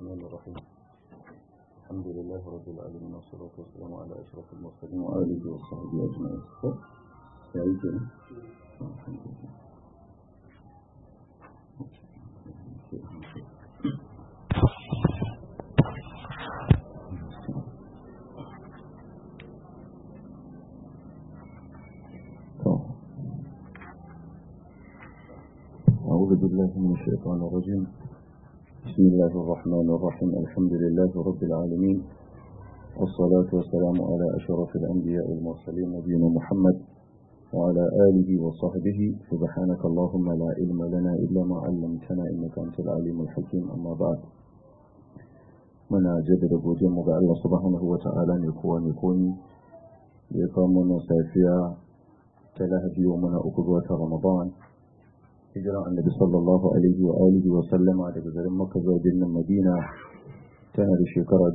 الرحمن الرحيم الحمد لله رب العالمين والصلاة والسلام على أشرف المرسلين وآله وصحبه أجمعين سعيد أعوذ بالله من الشيطان الرجيم بسم الله الرحمن الرحيم الحمد لله رب العالمين والصلاة والسلام على أشرف الأنبياء والمرسلين نبينا محمد وعلى آله وصحبه سبحانك اللهم لا علم لنا إلا ما علمتنا إنك أنت العليم الحكيم أما بعد muna jaddada godiyarmu ga Allah subhanahu wa ta'ala ne kowa ne komi da ya kawo mana safiya ta lahadi wa muna uku ga watan ramadan hijiran annabi sallallahu alaihi wa alihi wa sallama daga garin makka zuwa birnin madina tana da shekara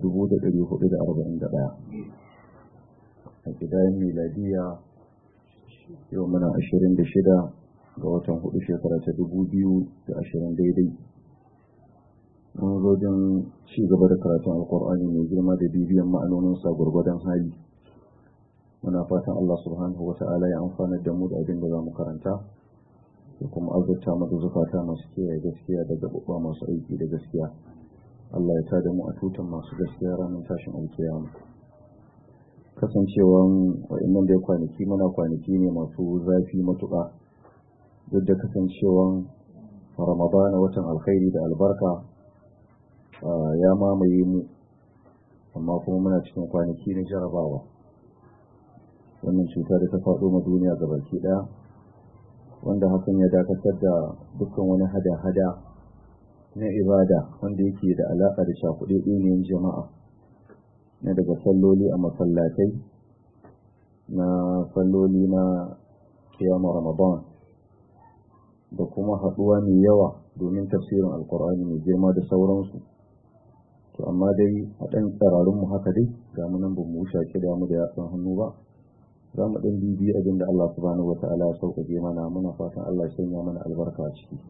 1441 a gidayen miladiya yau muna 26 ga watan hudu shekara ta 2020 daidai mun zo don ci gaba da karatun alkur'ani mai girma da bibiyan ma'anoninsa gwargwadon hali muna fatan allah subhanahu wa ta'ala ya amfana da mu da abin da za mu karanta da kuma azurta mu da zukata masu kiyaye gaskiya da gaɓuɓɓa masu aiki da gaskiya Allah ya tada mu a tutan masu gaskiya ranar tashin alkiyama kasancewan wa'annan da ya kwanaki muna kwanaki ne masu zafi matuƙa duk da kasancewan ramadana watan alkhairi da albarka ya mamaye mu amma kuma muna cikin kwanaki na jarabawa wannan cuta da ta faɗo ma duniya gabaki ɗaya wanda hakan ya dakatar da dukkan wani hada-hada na ibada wanda yake da alaƙa da shakuɗe ɗiniyar jama'a na daga salloli a masallatai na salloli na kiyama ramadan da kuma haɗuwa mai yawa domin tafsirin alkur'ani mai girma da sauransu to amma dai a ɗan tsararunmu haka dai ga munan ba mu shaƙi da mu da yatsun hannu ba za mu ɗan bibi abin da Allah subhanahu wa ta'ala ya sauƙaƙe mana muna fatan Allah ya sanya mana albarka a ciki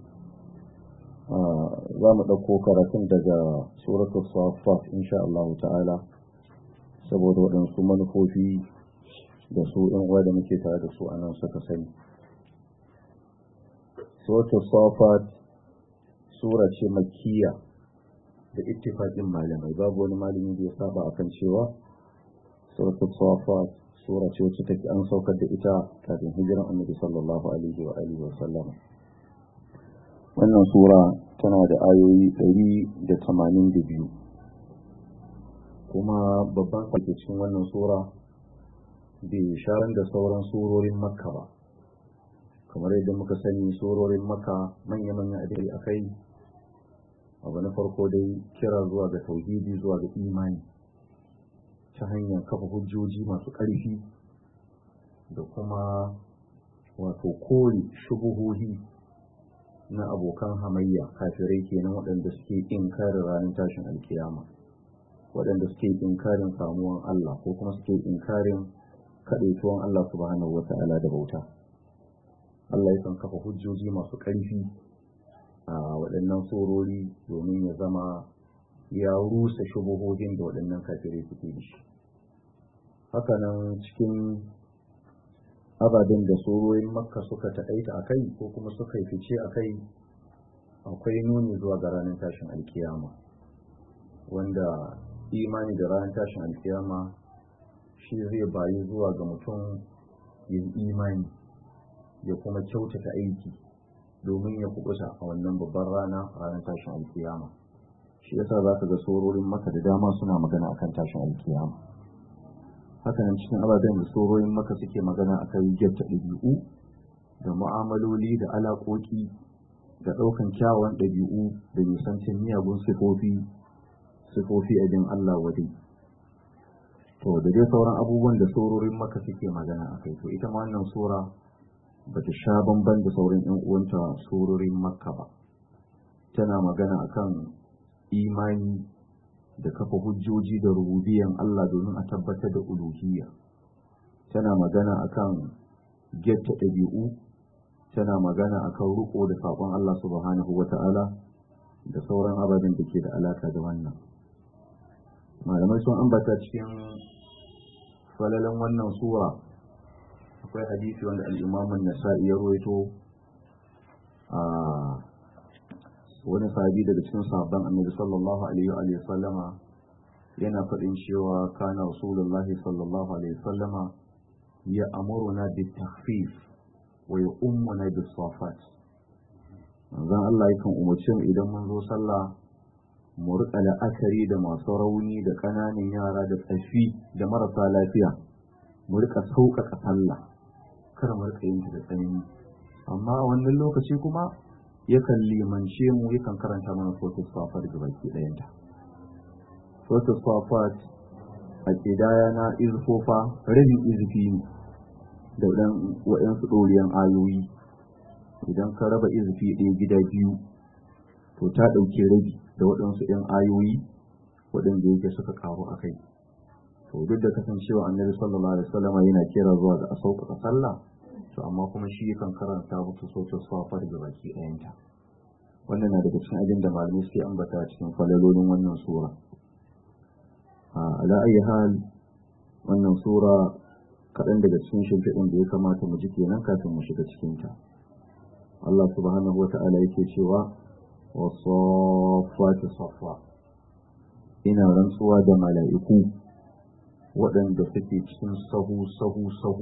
za mu ɗauko karatun daga suratul safat insha Allah ta'ala saboda waɗansu manufofi da su ɗan uwa da muke tare da su a nan suka sani suratul safat sura ce makkiya da ittifaqin malamai babu wani malami da ya saba akan cewa suratul safat sura ce wacce take an saukar da ita kafin hijiran annabi sallallahu alaihi wa alihi wa sallam wannan sura tana da ayoyi ɗari da tamanin da biyu kuma babban sake cikin wannan sura bai sharan da sauran surorin makka ba kamar yadda muka sani surorin makka manya-manya adai akai abu na farko dai kira zuwa ga tauhidi zuwa ga imani ta hanyar kafa hujjoji masu ƙarfi da kuma wato kore shubuhohi na abokan hamayya kafirai kenan waɗanda suke inkarin ranar tashin alkiyama waɗanda suke inkarin samuwan Allah ko kuma suke inkarin kaɗaituwan Allah subhanahu wa ta'ala da bauta Allah yakan kafa hujjoji masu ƙarfi a waɗannan tsorori domin ya zama ya rusa shubuhohin da waɗannan kafirai suke da shi hakanan cikin ababen da sororin makka suka taƙaita a kai ko kuma suka yi fice a kai akwai nuni zuwa ga ranar tashin alkiyama wanda imani da ranar tashin alkiyama shi zai bayi zuwa ga mutum yin imani ya kuma kyautata aiki domin ya kubuta a wannan babban rana ranar tashin alkiyama shi yasa za ka ga sororin maka da dama suna magana akan tashin alkiyama hakanan cikin ababen da sororin maka suke magana akan gyarta ɗabi'u da mu'amaloli da alaƙoƙi da ɗaukan kyawawan ɗabi'u da nisancin miyagun sifofi sifofi abin Allah wadai to da dai sauran abubuwan da sororin maka suke magana akai to ita ma wannan sura ba ta sha bamban da sauran 'yan uwanta sororin makka ba tana magana akan imani da kafa hujjoji da rububiyan Allah domin a tabbatar da uluhiyya tana magana akan getta ɗabi'u tana magana akan riko da saƙon Allah subhanahu wa ta'ala da sauran ababen da ke da alaka da wannan malamai sun ambata cikin falalan wannan sura akwai hadisi wanda al'imamun nasa'i ya ruwaito a wani sahabi daga cikin sahabban annabi sallallahu alaihi wa sallama yana faɗin cewa kana rasulullahi sallallahu alaihi wa sallama ya amuruna bi takhfif wa ya ummuna bi safat manzon Allah yakan umarci mu idan mun zo sallah mu rika la'akari da masu rauni da ƙananan yara da tsafi da marasa lafiya mu rika sauƙaƙa sallah kar mu rika yin da tsanani amma a wannan lokaci kuma yakan limance mu yakan karanta mana suratul safat ga baki ɗayanta suratul safat a ƙidaya na izfofa rabin izifi ne da ɗan waɗansu ɗoriyan ayoyi idan ka raba izifi ɗaya gida biyu to ta ɗauki rabi da waɗansu ‘yan ayoyi waɗanda yake suka ƙaru a kai to duk da kasancewa annabi sallallahu alaihi wasallam yana kira zuwa ga a sauƙaƙa sallah to amma kuma shi yakan karanta musu sautin safar da baki ɗayanta wannan na daga cikin abin da malamai suke ambata cikin falalolin wannan sura a ala ayi hal wannan sura kaɗan daga cikin shimfiɗin da ya kamata mu ji kenan kafin mu shiga cikinta Allah subhanahu wa ta'ala yake cewa wasafati safa ina rantsuwa da mala'iku waɗanda suke cikin sahu sahu sahu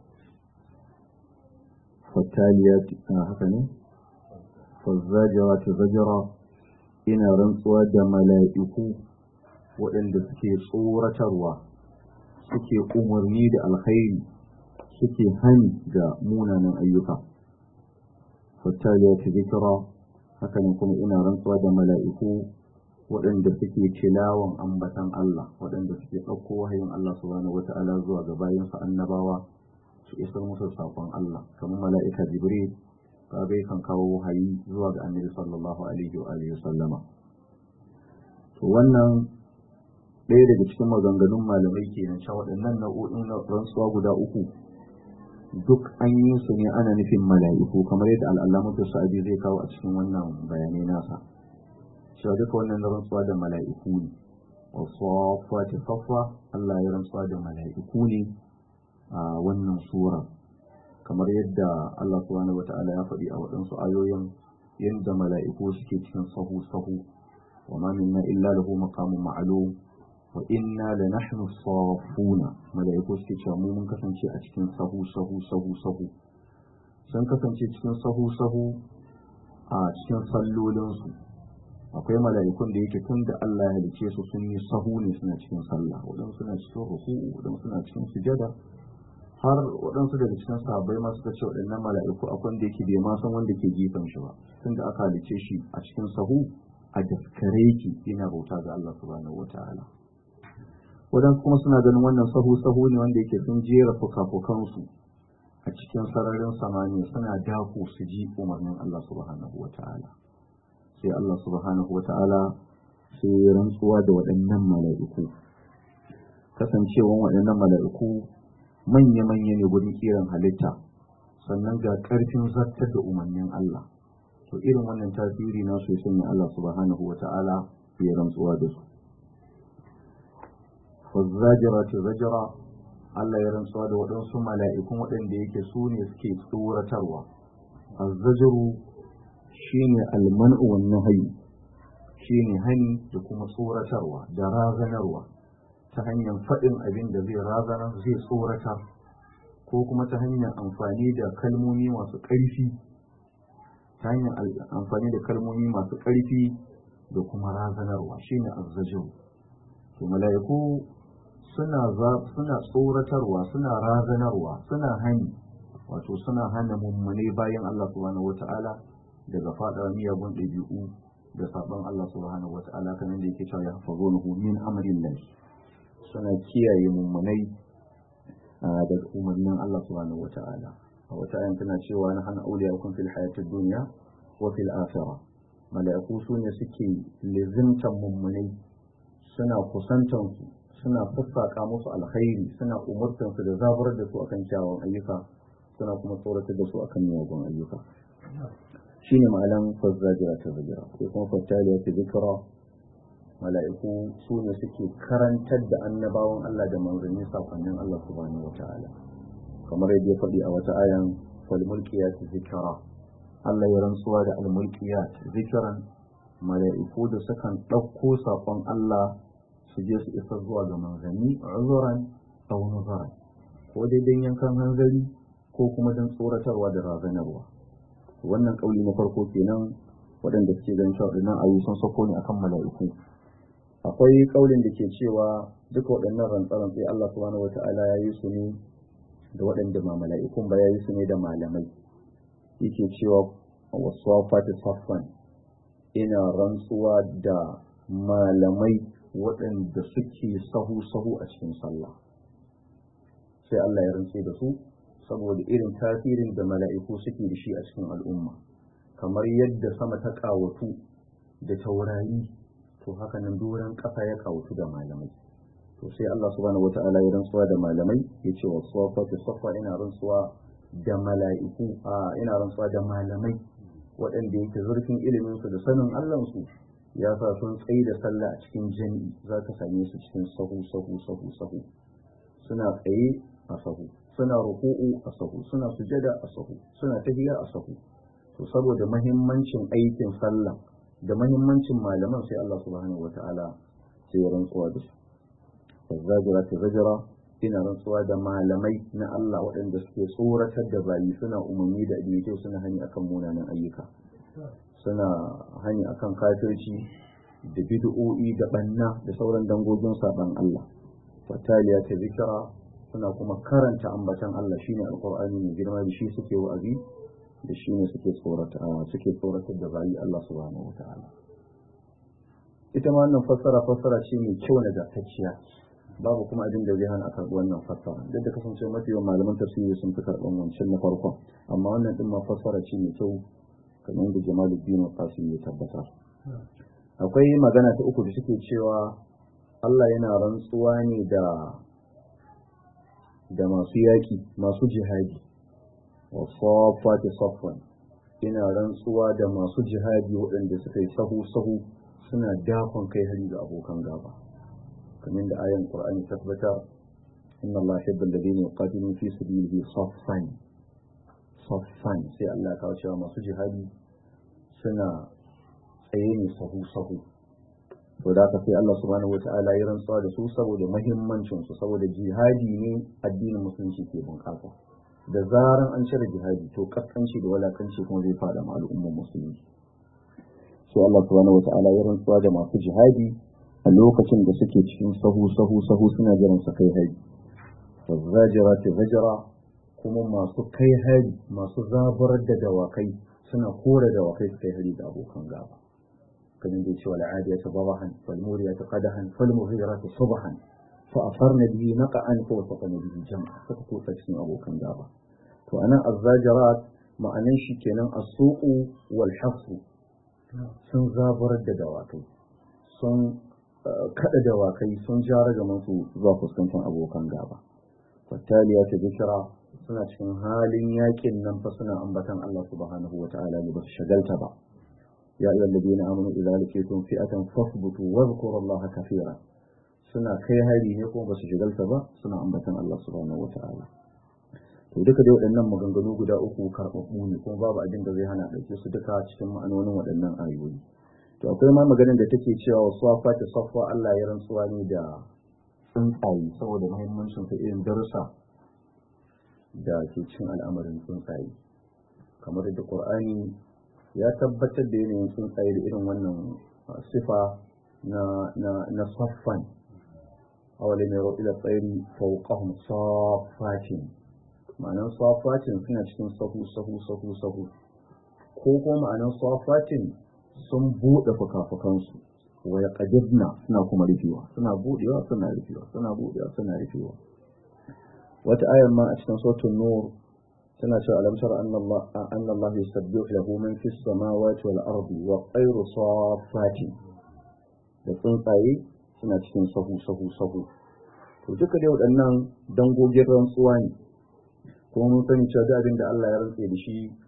fattaliyat haka ne fazzajara ta zajara ina rantsuwa da mala'iku waɗanda suke tsoratarwa suke umarni da alkhairi suke hani ga munanan ayyuka fattaliyat ta zikira haka ne kuma ina rantsuwa da mala'iku waɗanda suke tilawan ambatan Allah waɗanda suke ɗauko wahayin Allah subhanahu wata'ala zuwa ga bayansa annabawa su isar musu saƙon Allah kamar mala'ika Jibril kaga kan kawo wahayi zuwa ga annabi sallallahu alaihi wa alihi sallama to wannan ɗaya daga cikin maganganun malamai kenan cewa waɗannan nau'o'in rantsuwa guda uku duk an yi su ne ana nufin mala'iku kamar yadda al'alamatu sa'adi zai kawo a cikin wannan bayanai nasa cewa duka wannan na rantsuwa da mala'iku ne wasu fati safwa Allah ya rantsuwa da mala'iku ne a wannan sura kamar yadda Allah subhanahu wata'ala ya faɗi a waɗansu ayoyin yadda mala'iku suke cikin sahu sahu wa ma minna illa lahu maqamun ma'lum wa inna la nahnu safuna malaiku suke cewa mu mun kasance a cikin sahu sahu sahu sahu sun kasance cikin sahu sahu a cikin sallolin su akwai mala'ikun da yake tun da Allah ya halice su sun yi sahu ne suna cikin sallah waɗansu suna cikin ruku'u waɗansu suna cikin sujada har waɗansu daga cikin sahabbai ma suka ce waɗannan mala'iku akwai wanda yake bai ma san wanda ke gefen shi ba tun da aka halice shi a cikin sahu a daskare yake yana bauta ga Allah subhanahu wataala waɗansu kuma suna ganin wannan sahu-sahu ne wanda yake sun jera fuka-fukansu a cikin sararin samaniya suna dako su ji umarnin Allah subhanahu wa ta'ala sai Allah subhanahu wa ta'ala sai rantsuwa da waɗannan mala'iku kasancewan waɗannan mala'iku manya-manya ne gudun kiran halitta sannan ga ƙarfin zartar da umarnin Allah to irin wannan tasiri na su sanya Allah subhanahu wa ta'ala ya rantsuwa da su wazzajira ce zajira Allah ya rantsuwa da waɗansu mala'ikun waɗanda yake su ne suke tsoratarwa azzajiru shine almanu wan nahyi shine hani da kuma tsoratarwa da razanarwa ta hanyar faɗin abin da zai razana zai tsoratar ko kuma ta hanyar amfani da kalmomi masu ƙarfi ta hanyar amfani da kalmomi masu ƙarfi da kuma razanarwa shine azzajiru to mala'iku suna suna tsoratarwa suna razanarwa suna hani wato suna hana mummune bayan Allah subhanahu wata'ala daga fada miyagun ɗabi'u da sabon Allah subhanahu wata'ala kamar da yake cewa ya hafazunahu min amrin lahi suna kiyaye mummunai daga umarnin Allah subhanahu wata'ala a wata ayan tana cewa na hana auliyakum fil hayatid dunya wa fil akhirah mala'iku su ne suke lizimtan mummunai suna kusantansu suna sassaƙa musu alkhairi suna umurtansu da zaburar da su akan kyawun ayyuka suna kuma tsoratar da su akan miyagun ayyuka shine ma'anan fazzajira ta zajira sai kuma fattaliya ta zikra mala'iku su ne suke karantar da annabawan Allah da manzanni sakonnin Allah subhanahu wata'ala kamar yadda ya faɗi a wata ayan fal mulkiyat zikra Allah ya rantsuwa da al mulkiyat zikran mala'iku da sukan ɗauko sakon Allah su je su isa zuwa ga manzanni uzuran aw nuzaran ko dai dan yankan hanzari ko kuma dan tsoratarwa da razanarwa wannan kauli na farko kenan waɗanda suke ganin cewa waɗannan ayu sun sako ne akan mala'iku akwai kaulin da ke cewa duka waɗannan rantsaran sai Allah subhanahu wata'ala ya yi su ne da waɗanda ma mala'ikun ba ya yi su ne da malamai yake cewa wasafati saffan ina rantsuwa da malamai waɗanda suke sahu-sahu a cikin sallah sai Allah ya rantse da su saboda irin tasirin da mala'iku suke da shi a cikin al'umma kamar yadda sama ta ƙawatu da taurari to haka nan doron ƙasa ya ƙawatu da malamai to sai Allah subhanahu wata'ala ya rantsuwa da malamai ya ce wa safati safa ina rantsuwa da mala'iku a ina rantsuwa da malamai waɗanda yake zurfin ilimin su da sanin Allah su ya sa sun tsaye da sallah a cikin jami'i za ka same su cikin sahu sahu sahu sahu suna tsaye a sahu suna ruku'u a sahu suna sujada a sahu suna tahiya a sahu to saboda mahimmancin aikin sallah da mahimmancin malaman sai Allah subhanahu wata'ala sai ya rantsuwa da su zajira ta zajira ina rantsuwa da malamai na Allah waɗanda suke tsoratar da bayi suna umarni da abin kyau suna hani akan munanan ayyuka suna hani akan kafirci da bid'o'i da banna da sauran dangogin saban Allah fataliya ta zikira suna kuma karanta ambatan Allah shine alqur'ani mai girma da shi suke wa'azi da shine suke tsorata suke tsoratar da bayi Allah subhanahu wataala ita ma wannan fassara fassara ce mai kyau na gatacciya babu kuma abin da zai hana a karɓi wannan fassara duk da kasance mafi yawan malaman tafsiri sun fi karɓan wancan na farkon amma wannan din ma fassara ce mai kyau kamar da Jamaluddin Qasim ya tabbatar akwai magana ta uku da suke cewa Allah yana rantsuwa ne da da masu yaki masu jihadi wa safati safwan ina rantsuwa da masu jihadi waɗanda suka yi sahu sahu suna dakon kai hari ga abokan gaba kamar da ayan Qur'ani tabbata inna Allah yuhibbul ladina yuqatiluna fi sabilihi saffan saffan sai Allah ya kawo cewa masu jihadi suna tsaye ne sahu sahu to da haka sai Allah subhanahu wata'ala ya rantsuwa da su saboda muhimmancin su saboda jihadi ne addinin musulunci ke bunƙasa da zaran an cire jihadi to kaskanci da walakanci kuma zai fada ma al'ummar musulunci sai Allah subhanahu wata'ala ya rantsuwa da masu jihadi a lokacin da suke cikin sahu sahu sahu suna jiran su kai hari zajira ta zajira kuma masu kai hari masu zaburar da dawakai suna kore dawakai su kai hari da abokan gaba kamar da cewa al'adiya ta babahan falmuriya ta qadahan falmughira ta subhan fa afarna bihi naqan fa wasaqna bihi jam'a suka kusa cikin abokan gaba to anan azzajarat ma'anan shi kenan as-suqu wal hafsu sun zaburar da dawakai sun kada dawakai sun jara gaban su zuwa fuskantar abokan gaba fattaliya ta bishira suna cikin halin yakin nan fa suna ambatan Allah subhanahu wa ta'ala ne ba su shagalta ba ya ayyuhal ladina amanu idza laqitum fi'atan fasbutu wadhkuru Allah kathira suna kai hari ne kuma ba su shagalta ba suna ambatan Allah subhanahu wa ta'ala to duka dai waɗannan maganganu guda uku karɓaɓɓu ne kuma babu abin da zai hana ɗauke su duka cikin ma'anonin waɗannan ayoyi to akwai ma maganar da take cewa wasu wafa ta safa Allah ya rantsuwa ne da tsuntsaye saboda muhimmancin ta irin darussa da ke cin al'amarin tsuntsaye kamar da Qur'ani ya tabbatar da yanayin tsuntsaye da irin wannan sifa na na na saffan awalin yaro ila tsairi fawqahum saffatin ma'anar saffatin suna cikin sahu sahu sahu sahu ko kuma ma'anar saffatin sun buɗe fuka-fukansu wa ya suna kuma rufewa suna buɗewa suna rufewa suna buɗewa suna rufewa wata ayar ma a cikin sautin nur tana cewa alam tara anna Allah anna Allah yusabbihu lahu man fis samawati wal ardi wa qayru safatin da tsuntsaye suna cikin sahu sahu sahu to duka dai waɗannan dangogin rantsuwa ne kuma mun sani cewa da abin da Allah ya rantse da shi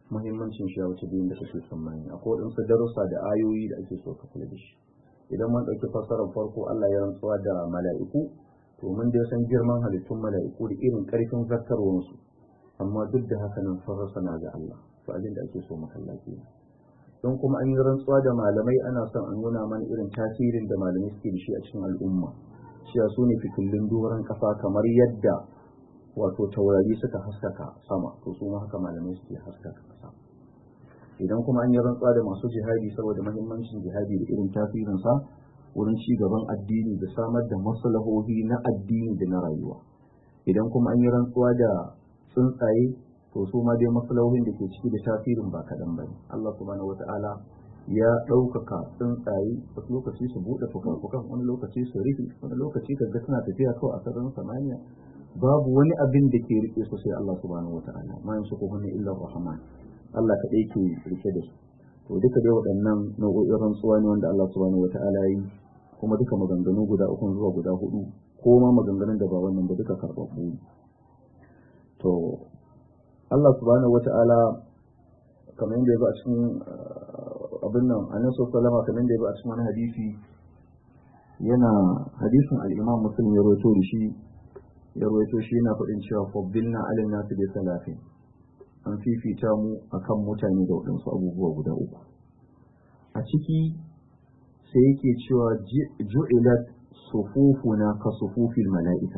muhimmancin shi ya wuce biyun da kake tsammani akwai waɗansu darussa da ayoyi da ake so ka kula da shi idan mun ɗauki fassarar farko Allah ya rantsuwa da mala'iku to mun dai san girman halittun mala'iku da irin ƙarfin zartarwarsu amma duk da haka nan sun rasa na ga Allah to abin da ake so mu kalla kenan don kuma an yi rantsuwa da malamai ana son a nuna mana irin tasirin da malamai suke da shi a cikin al'umma cewa su ne fitillun doron kafa kamar yadda wato taurari suka haskaka sama to su ma haka malamai suke haskaka kasa idan kuma an yi rantsuwa da masu jihadi saboda mahimmancin jihadi da irin tasirinsa wurin ci gaban addini da samar da maslahohi na addini da na rayuwa idan kuma an yi rantsuwa da tsuntsaye to su ma dai maslahohin da ke ciki da tasirin ba kaɗan ba ne Allah subhanahu wata'ala ya ɗaukaka tsuntsaye wasu lokaci su buɗe fuka-fukan wani lokaci su rufe wani lokaci ka ga suna tafiya kawai a sararin samaniya babu wani abin da ke rike su sai Allah subhanahu wata'ala ma yansu ko hunne illa rahman Allah kaɗai ke rike da su to duka dai waɗannan nau'o'in rantsuwa ne wanda Allah subhanahu wata'ala yi kuma duka maganganu guda uku zuwa guda hudu ko ma maganganun da ba wannan ba duka karɓaɓɓu ne to Allah subhanahu wata'ala kamar yadda ya ba a cikin abin nan a nasu salama kamar yadda ya ba a cikin wani hadisi yana hadisin al'imam muslim ya rawaito da shi ya rawaito shi yana faɗin cewa faddilna alin nasu da salafin an fifita mu akan mutane da waɗansu abubuwa guda uku a ciki sai yake cewa ju'ilat sufufuna ka sufufil mala'ika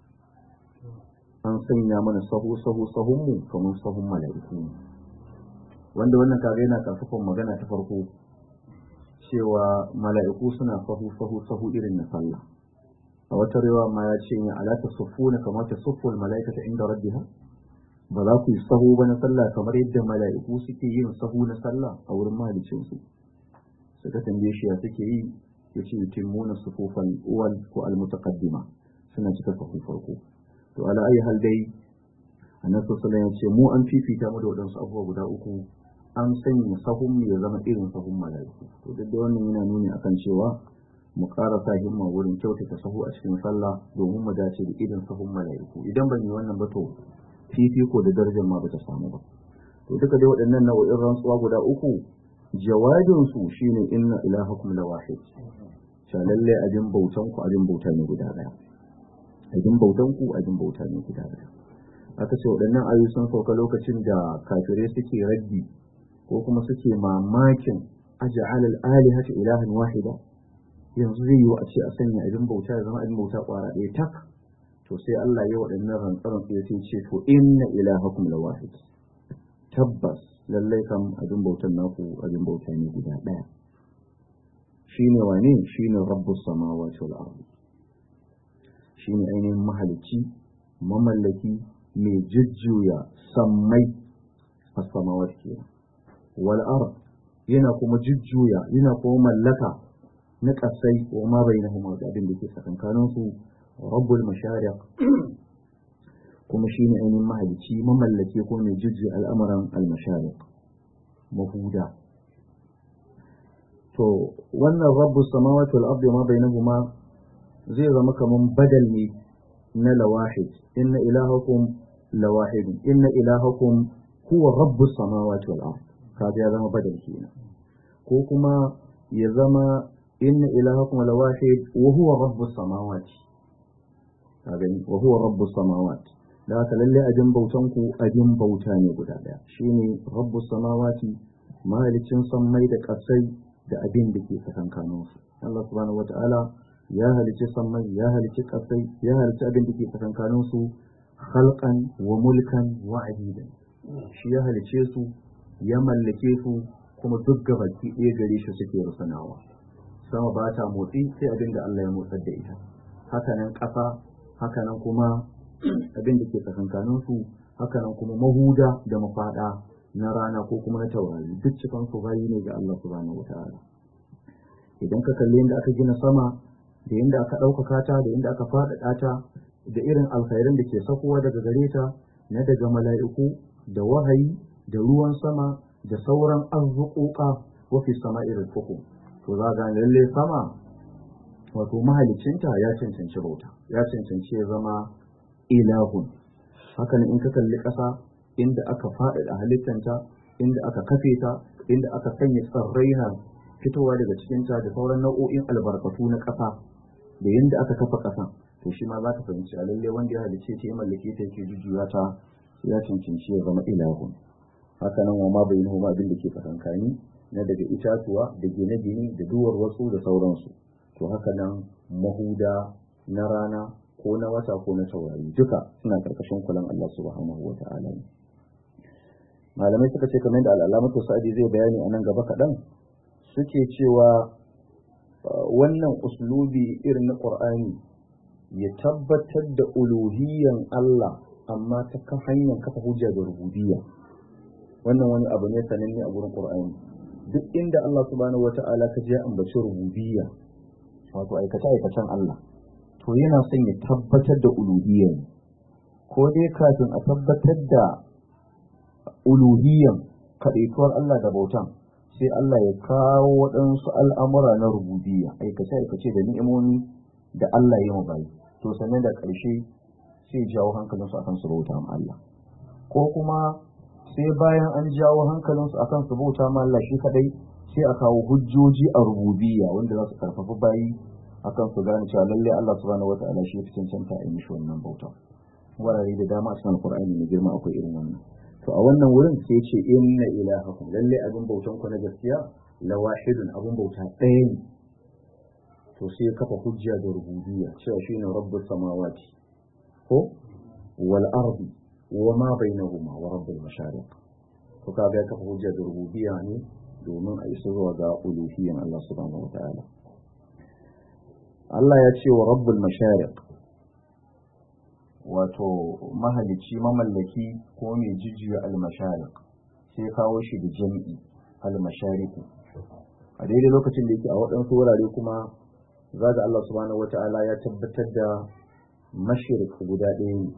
an sanya mana sahu sahu sahunmu kamar sahun mala'iku wanda wannan kaga yana kafafan magana ta farko cewa mala'iku suna sahu sahu sahu irin na sallah a wata rewa ma ya ce ya alata sufuna kamar ta suful mala'ikata inda rabbiha ba za ku yi sahu ba na sallah kamar yadda mala'iku suke yin sahu na sallah a wurin mahalicinsu suka tambaye shi ya suke yi ya ce yutimmuna sufufan uwal ko almutaqaddima suna cika sahu farko to ala ayi hal dai annabi sallallahu ya ce mu an fifita mu da wadansu abubuwa guda uku an sanya sahun mu ya zama irin sahun mala'iku to duk da wannan yana nuni akan cewa mu ƙara sa himma wurin kyautata sahu a cikin sallah domin mu dace da irin sahun mala'iku idan ban yi wannan ba to fifiko da darajar ma bata samu ba to duka dai waɗannan nau'in rantsuwa guda uku jawabin su shine inna ilahakum la wahid sha lalle abin bautan ku abin bauta ne guda daya abin bautan ku abin bauta ne guda daya aka ce waɗannan ayoyi sun sauka lokacin da kafirai suke raddi ko kuma suke mamakin aj'al al-alihata ilahan wahida yanzu zai yi wa a ce a sanya abin bauta ya zama abin bauta kwara ɗaya tak to sai Allah ya waɗannan rantsaran sai sai ce to inna ilahakum la wahid tabbas lallai kam abin bautan naku abin bauta ne guda ɗaya shine wane shine rabbus samawati wal ardi shine ainihin mahalicci mamallaki mai jujjuya sammai a samawati kenan wal ard yana kuma jujjuya yana kuma mallaka na kasai wa ma bainahuma da abin da ke tsakankanin su rabbul mashariq kuma shine ainihin mahalicci mamallake ko mai jujjuya al'amuran al-mashariq mahuda to wannan rabbus samawati wal ardi ma bainahuma zai zama kaman badal ne na lawahid inna ilahakum lawahid inna ilahakum huwa rabbus samawati wal ardi kaga ya zama badal kenan ko kuma ya zama inna ilahakum lawahid wa huwa rabbus samawati kaga wa huwa rabbus samawati da haka lalle ajin bautan ku ajin bauta ne guda daya shine rabbus samawati mahalicin sammai da kasai da abin da ke tsakankanin su Allah subhanahu wataala ya halicci sammai ya halicci kasai ya halicci abin da ke tsakankanin su khalqan wa mulkan wa abidan shi ya halicce su ya mallake su kuma duk gabaki ɗaya gare shi suke rusanawa sama ba ta motsi sai abin da Allah ya motsar da ita hakanan ƙasa hakanan kuma abin da ke tsakankanin su hakanan kuma mahuda da mafaɗa na rana ko kuma na taurari duk cikin su bayi ne ga Allah subhanahu wataala idan ka kalli yadda aka gina sama da yadda aka ɗaukaka ta da yadda aka faɗaɗa ta da irin alkhairan da ke sakowa daga gare ta na daga mala'iku da wahayi da ruwan sama da sauran arzuƙoƙa wafi sama irin fuku to za ga lalle sama wato mahalicinta ya cancanci bauta ya cancanci ya zama ilahun haka in ka kalli ƙasa inda aka faɗaɗa halittanta inda aka kafe ta inda aka sanya tsirrai na fitowa daga cikinta da sauran nau'o'in albarkatu na ƙasa da yadda aka kafa ƙasa to shi ma za ka fahimci a lalle wanda ya halice ta ya mallake ta yake jujjuya ta ya cancanci ya zama ilahun haka nan wa ma bayin huma abin da ke tsakankani na daga itatuwa da gine-gine da duwar wasu da sauransu to haka nan mahuda na rana ko na wata ko na taurari duka suna karkashin kulan Allah subhanahu wa ta'ala ne malamai suka ce kamar da al'alamatu sa'adi zai bayani a nan gaba kaɗan suke cewa wannan uslubi irin na ƙur'ani ya tabbatar da uluhiyan Allah amma ta kan hanyar kafa hujja da rububiyya wannan wani abu ne sananne a gurin ƙur'ani duk inda Allah subhanahu wata'ala ka je ambaci rububiyya wato aikace aikacen Allah to yana son ya tabbatar da uluhiyya ko dai kafin a tabbatar da uluhiyyan kaɗaituwar Allah da bautan sai Allah ya kawo waɗansu al'amura na rububiyya aikace-aikace da ni'imomi da Allah ya bayi to sannan da ƙarshe sai jawo hankalinsu akan su bauta ma Allah ko kuma sai bayan an jawo hankalinsu akan su bauta ma Allah shi kadai sai a kawo hujjoji a rububiyya wanda za su karfafa bayi akan su gane cewa lalle Allah subhanahu wata'ala shi ya cancanta a yi mishi wannan bauta wurare da dama a cikin Qur'ani mai girma akwai irin wannan to a wannan wurin sai ce inna ilahakum lalle abin bautan ku na gaskiya la wahidun abin bauta ɗaya ne to sai kafa hujja da rububiyya cewa shine rabbus samawati ko wal ardi wa ma bainahuma wa rabbul mashariq to kaga ya kafa hujja da rububiyya ne domin a isa zuwa ga uluhiyyan Allah subhanahu wataala Allah ya ce wa rabbul mashariq wato mahalicci mamallaki ko mai jijjiya almasharik sai kawo shi da jam'i almashariku a daidai lokacin da yake a waɗansu wurare kuma za ga Allah subhanahu wata'ala ya tabbatar da mashirik guda ɗaya ne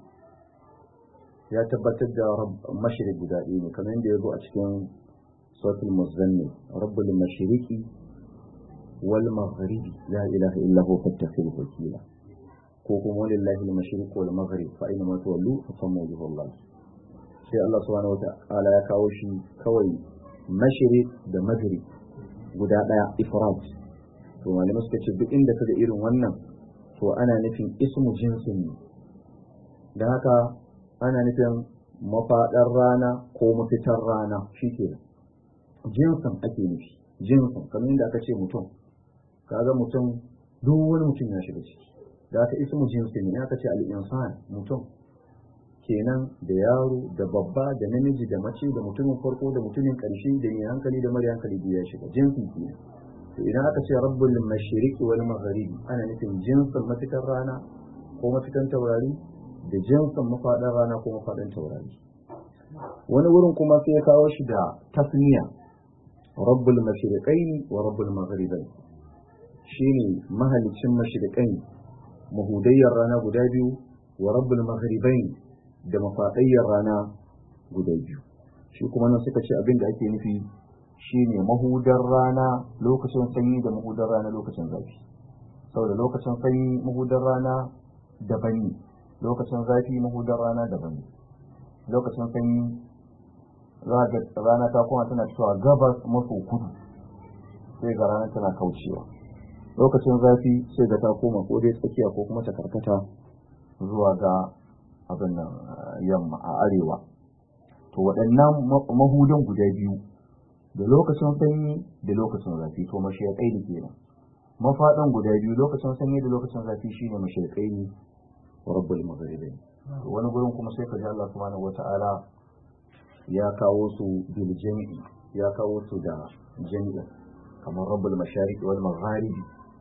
ya tabbatar da mashirik guda ɗaya ne kamar yadda ya zo a cikin sautul muzammil rabbul mashiriki wal maghribi la ilaha illa huwa fattakhil wakila ko kuma walillahi al-mashriq wal maghrib fa aina ma tuwallu fa samma wajhullah sai Allah subhanahu wa ta'ala ya kawo shi kawai mashriq da maghrib guda daya ifrat to malamai suka ce duk inda kaga irin wannan to ana nufin ismu jinsin ne da haka ana nufin mafaɗar rana ko mafitar rana shi ke jinsin ake nufi jinsin kamar yadda aka ce mutum kaga mutum duk wani mutum ya shiga ciki da aka ismu jinsi ne aka ce al'insan mutum kenan da yaro da babba da namiji da mace da mutumin farko da mutumin ƙarshe da mai hankali da mara hankali da ya shiga jinsi ke to idan aka ce rabbul mashriqi wal magharibi ana nufin jinsin mafitar rana ko mafitan taurari da jinsin mafaɗan rana ko mafaɗan taurari wani wurin kuma sai ya kawo shi da tasniya rabbul mashriqaini wa rabbul magharibain shine mahalicin mashriqaini mahudayyar rana guda biyu wa rabbul maghribain da mafaɗayyar rana guda biyu shi kuma nan suka ce abin da ake nufi shine mahudar rana lokacin sanyi da mahudar rana lokacin zafi saboda lokacin sanyi mahudar rana daban ne lokacin zafi mahudar rana daban ne lokacin sanyi rana ta kuma tana fitowa gabas maso kudu sai ga rana tana kaucewa lokacin zafi sai ga ta koma ko dai tsakiya ko kuma ta karkata zuwa ga abin nan yamma a arewa to waɗannan mahudan guda biyu da lokacin sanyi da lokacin zafi to mashayakai da kenan mafaɗin guda biyu lokacin sanyi da lokacin zafi shine mashayakai ne rabbul magharibi wani gurin kuma sai ka ji Allah subhanahu wata'ala ya kawo su bil jami'i ya kawo su da jami'i kamar rabbul mashariq wal magharibi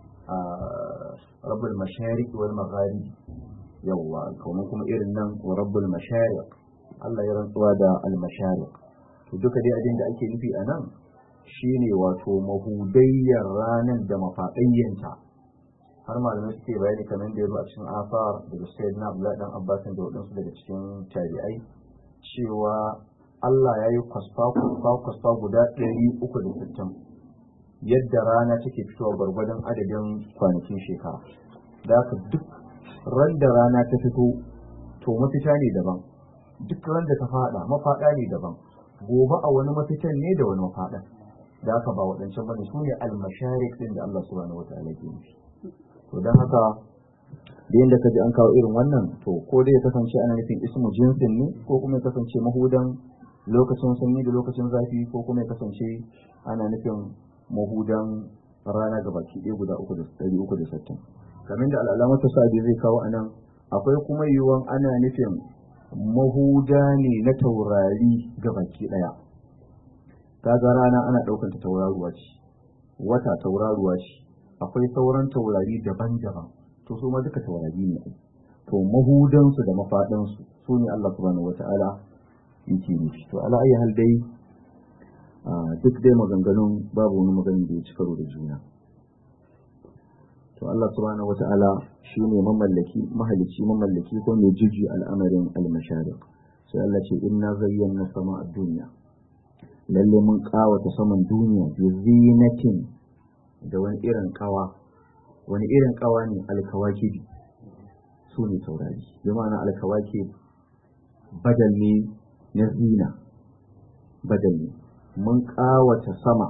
rabbul mashariq wal magharibi yawwa kuma kuma irin nan wa rabbul mashariq Allah ya rantsuwa da al mashariq to duka dai abin da ake nufi a nan shine wato mahudayyar ranar da mafaɗayyanta har malamai suke bayani kamar da ya zo a cikin asar daga sayyid na abdullahi dan abbasin da waɗansu daga cikin tabi'ai cewa Allah ya yi kwasfa kwasfa guda ɗari uku da sittin yadda rana take fitowa gwargwadon adadin kwanakin shekara da haka duk ran da rana ta fito to mafita ne daban duk ran da ta fada mafaɗa ne daban gobe a wani mafitan ne da wani mafaɗan da aka ba waɗancan bane su ne almasharik din da Allah subhanahu wataala ke nufi to don haka da yadda ka ji an kawo irin wannan to ko dai ya kasance ana nufin ismu jinsin ne ko kuma ya kasance mahudan lokacin sanyi da lokacin zafi ko kuma ya kasance ana nufin mahudan rana ga baki ɗaya guda uku da ɗari uku da sittin kamar da al'alamatu sa'adi zai kawo a nan akwai kuma yiwuwan ana nufin mahuda ne na taurari ga baki ɗaya kaga rana ana ɗaukar ta tauraruwa ce wata tauraruwa ce akwai sauran taurari daban-daban to su ma duka taurari ne to mahudansu da mafaɗansu su ne Allah subhanahu wata'ala yake nufi to ala ayi hal dai duk dai maganganun babu wani maganin da ya ci karo da juna to Allah subhanahu wata'ala shi ne mamallaki mahalicci mamallaki ko mai jiji al'amarin al-mashariq sai Allah ce inna zayyana sama a duniya lalle mun kawata saman duniya bi zinatin da wani irin kawa wani irin kawa ne alkawakibi su ne taurari bi ma'ana alkawaki badal ne na zina badal ne mun kawata sama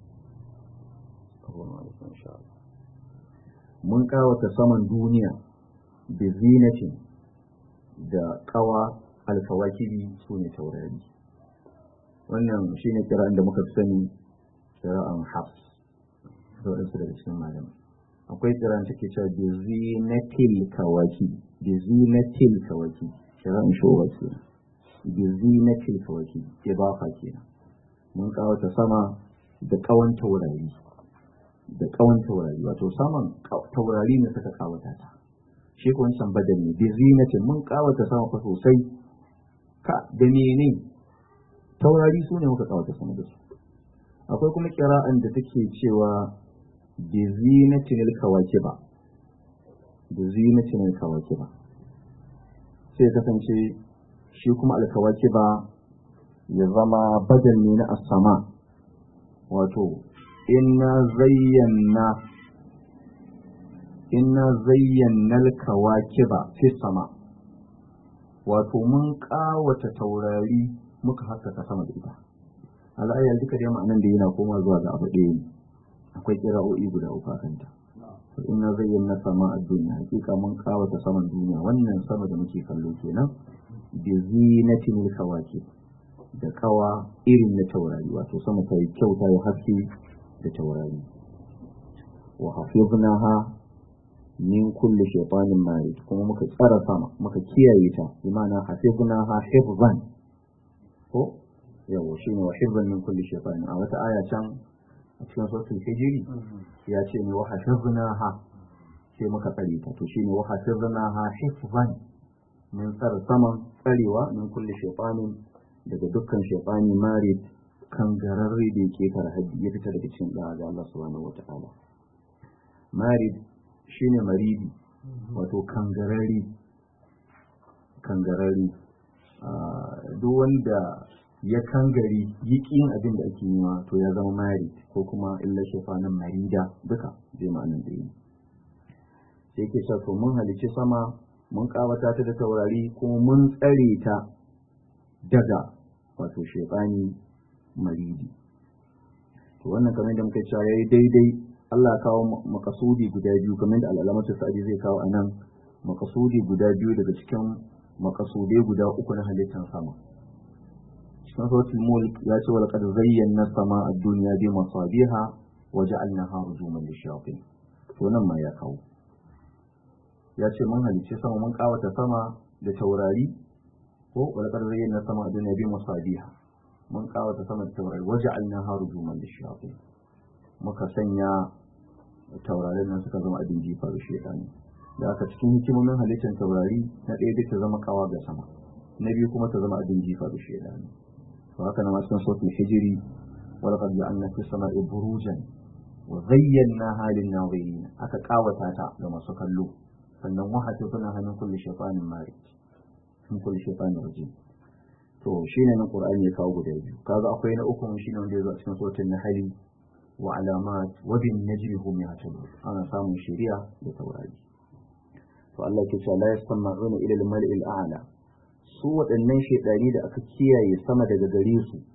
mun kawata saman duniya da zinatin da kawa alkawakibi su ne taurari wannan shine kira'an da muka fi sani kira'an hafs da waɗansu daga cikin malamai akwai kira'an take cewa bi zinatil kawaki bi zinatil kawaki kira'an showa ke bi zinatil kawaki ke ba fa kenan mun kawata sama da kawan taurari da kawan taurari wato saman taurari ne suka kawata ta shi ko wancan badal ne bi zinatin mun kawata sama fa sosai ka da menene taurari su ne muka kawata sama da su akwai kuma kira'an da take cewa bi zinatin alkawakiba bi zinatin alkawakiba sai kasance shi kuma alkawakiba ya zama badal ne na asama wato inna zayyana inna zayyana alkawakiba fi sama wato mun kawata taurari muka haskaka sama da ita al'ayyar duka da ma'anan da yana koma zuwa ga abu ɗaya ne akwai kira'o'i guda uku a kanta inna zayyana sama a duniya hakika mun kawata saman duniya wannan sama da muke kallo kenan bi zinatin kawaki da kawa irin na taurari wato sama ta yi kyau ta yi haske da taurari wa hafiznaha min kulli shaytanin marid kuma muka tsara sama muka kiyaye ta bi ma'ana hafiznaha hifzan ko yawo shine wa hifzan min kulli shaytanin a wata aya can a cikin suratul hijri ya ce ne wa hafiznaha sai muka tsare ta to shine wa hafiznaha hifzan mun tsara saman tsarewa min kulli shaytanin daga dukkan shaytani marid kan gararre da yake kar haddi ya fita daga cikin da Allah subhanahu wata'ala marid shine maridi wato kangarari kangarari duk wanda ya kangari yiƙin abin da ake yiwa to ya zama mari ko kuma illa shafanin marida duka zai ma'anin da yi sai ke sa to mun halici sama mun kawata ta da taurari kuma mun tsare ta daga wato shefani maridi to wannan kamar da muka cewa yayi daidai Allah kawo makasudi guda biyu kamar da al'alamatu sa'adi zai kawo anan makasudi guda biyu daga cikin makasudai guda uku na halittar sama cikin suratul mulk ya ce wal qad zayyana sama ad-dunya bi masabiha wa ja'alnaha rujuman lishayatin to nan ma ya kawo ya ce mun halicce sama mun kawata sama da taurari ko wal qad zayyana sama ad-dunya bi masabiha mun kawata sama da taurari wa ja'alnaha rujuman lishayatin muka sanya taurarin nan suka zama abin jifa da shedani da aka cikin hikimomin halittar taurari na ɗaya duk ta zama kawa ga sama na biyu kuma ta zama abin jifa da shedani to haka nan cikin sautul hijiri wala qad ja'alna fi sama'i burujan wa zayyana lin nazirin aka kawata ta ga masu kallo sannan wahata suna hannun kulli shaytanin marid min kulli shaytanin rajim to shine nan qur'ani ya kawo guda biyu kaga akwai na uku shine wanda ya zo a cikin suratul nahl wa alamat wa bin najmi hum yahtadun ana samun shari'a da taurari to Allah ke cewa la yasma'una ila al-mal'i al-a'la su waɗannan shaidari da aka kiyaye sama daga gare su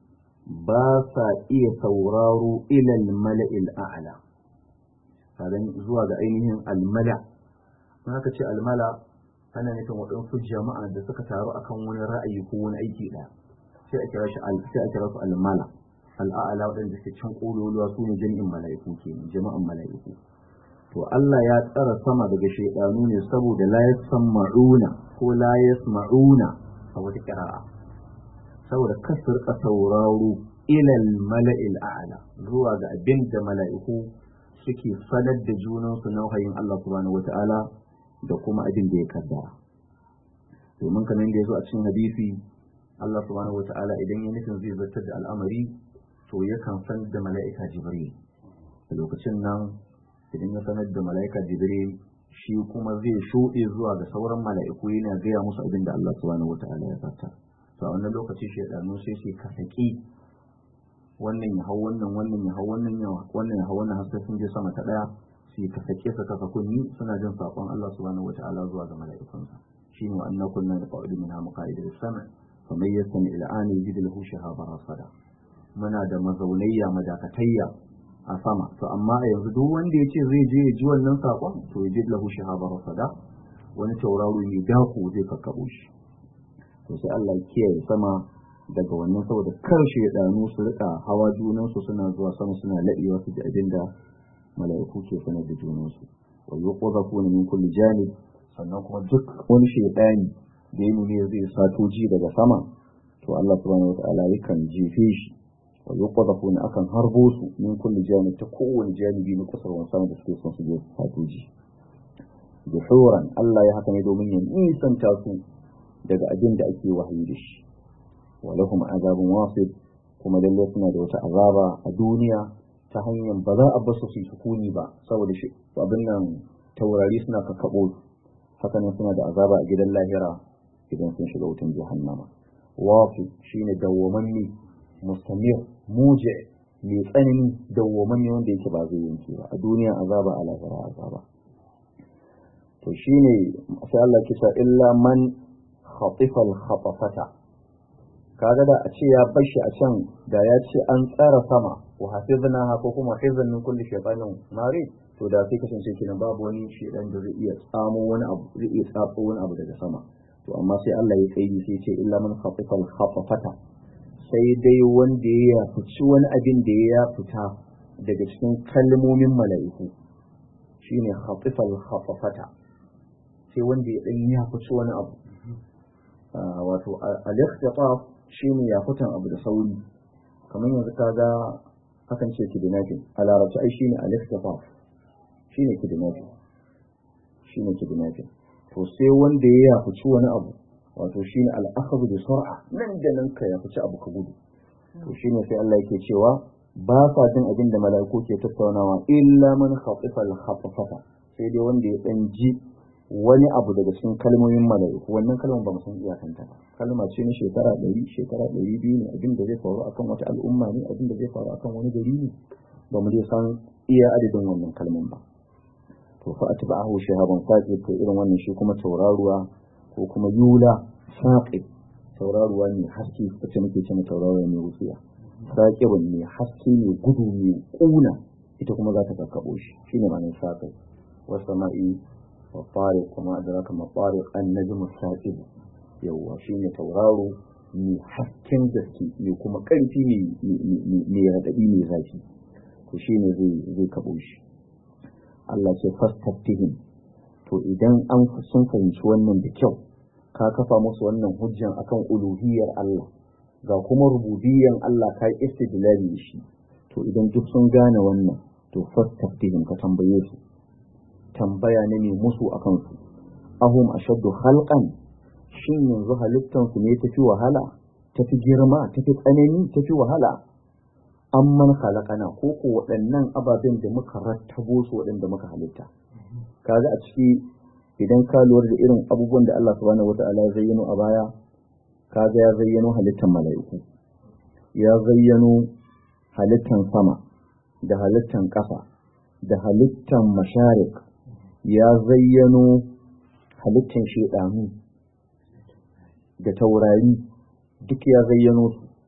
ba sa iya sauraro ilal mala'il a'la kadan zuwa ga ainihin almala in aka ce almala ana nufin waɗansu jama'a da suka taru akan wani ra'ayi ko wani aiki ɗaya sai a kira shi sai a kira su almala al'a'ala waɗanda suke can ƙololuwa su ne jami'in mala'iku ke jama'an mala'iku to Allah ya tsara sama daga shaidanu ne saboda la yasma'una ko la yasma'una a wata kira'a saboda kasar ka sauraro ilal mala'il a'la zuwa ga abin da mala'iku suke sanar da junansu na wahayin Allah subhanahu wata'ala da kuma abin da ya kaddara domin kamar da ya zo a cikin hadisi Allah subhanahu wata'ala idan ya nufin zai zartar da al'amari to yakan san da mala'ika jibril a lokacin nan idan ya sanar da mala'ika jibril shi kuma zai shuɗe zuwa ga sauran mala'iku yana gaya musu abin da Allah subhanahu wata'ala ya zartar to a wannan lokaci shaidanu sai su kasaki wannan ya hau wannan wannan ya hau wannan ya wannan ya hau wannan har sai sun je sama ta daya su yi kasake su kasa kunni suna jin sakon Allah subhanahu wataala zuwa ga mala'ikunsa shine wa anna kunna naqa'udu minha maqa'ida lis-sam' fa man yastami ila an yajid lahu shahaba rasada muna da mazaunayya madakatayya a sama to amma a yanzu duk wanda ya ce zai je ya ji wannan sakon to ya ji lahu shahaba rasada wani tauraro mai dako zai kakkabo shi to sai Allah ya kiyaye sama daga wannan saboda karshe ya danu su rika hawa junansu suna zuwa sama suna laɗewa su ji abin da mala'iku ke sanar da junansu wa yuqadhafuna min kulli janib sannan kuma duk wani shaydani da ya nuna zai sato ji daga sama to Allah subhanahu wataala yakan jefe shi wa yuqadhafuna akan harbo su min kulli janib ta kowane janibi na kasar wani sama da suke son su je sato ji duhuran Allah ya haka ne domin ya nisanta su daga abin da ake wahayi da shi ولهم عذاب واصب kuma lalle suna da wata azaba a duniya ta hanyar ba za a basu su sukuni ba saboda shi abin nan taurari suna kakkaɓo haka nan suna da azaba a gidan lahira idan sun shiga wutan jahannama wafi shine dawwamanni mustamir muje mai tsanani dawwamanni wanda yake ba zai yanke ba a duniya azaba a lahira azaba to shine sai Allah kisa illa man khatifa al-khatafata kaga da a ce ya bashi a can da ya ce an tsara sama wa hafizna ko kuma hifzan min kulli shaytanin mari to da sai kasance kenan babu wani shedan da zai iya tsamo wani abu zai iya tsatso wani abu daga sama to amma sai Allah ya kaidi sai ce illa man khafifal khafafata sai dai wanda ya fici wani abin da ya fita daga cikin kalmomin mala'iku shine khafifal khafafata sai wanda ya dan ya fici wani abu wato al-ikhtifaf shine ya fitan abu da sauri kamar yanzu kaga hakan ce kidnapping a larabci ai shine al-ikhtifaf shine kidnapping shine kidnapping to sai wanda ya yafuci wani abu wato shine al-akhadhu bi sur'a nan da nan ka yafuci abu ka gudu to shine sai Allah yake cewa ba sa jin abin da mala'iku ke tattaunawa illa man khatifa al-khatfata sai dai wanda ya dan ji wani abu daga cikin kalmomin mala'iku wannan kalmar ba mu san iyakanta ba kalma ce na shekara ɗari shekara ɗari biyu ne abin da zai faru akan wata al'umma ne abin da zai faru akan wani gari ne ba mu dai san iya adadin wannan kalman ba to fa atba'ahu shahaban saqib to irin wannan shi kuma tauraruwa ko kuma yula saqib tauraruwa ne haske wacce muke cewa tauraruwa ne wutsiya saqibun ne haske ne gudu ne kuna ita kuma za ta kakkabo shi shine ma'anar saqib wasama'i wa tariq kuma adraka ma tariq an-najm as-saqib yawa shine tauraro mai hasken gaske mai kuma karfi mai raɗaɗi mai zafi to shine zai zai kabo shi Allah ce fastaftihim to idan an sun fahimci wannan da kyau ka kafa musu wannan hujjan akan uluhiyar Allah ga kuma rububiyyan Allah ka yi istidlali da shi to idan duk sun gane wannan to fastaftihim ka tambaye su tambaya ne mai musu akan su ahum ashaddu khalqan shin yanzu halittan su ne tafi wahala tafi girma tafi tsanani tafi wahala amman khalaqana ko ko waɗannan ababen da muka rattabo su waɗanda muka halitta kaga a ciki idan ka lura da irin abubuwan da Allah subhanahu wata'ala ya zayyano a baya kaga ya zayyano halittan mala'iku ya zayyano halittan sama da halittan ƙasa da halittan masharik ya zayyano halittan shedanu da taurari duk ya zayyano su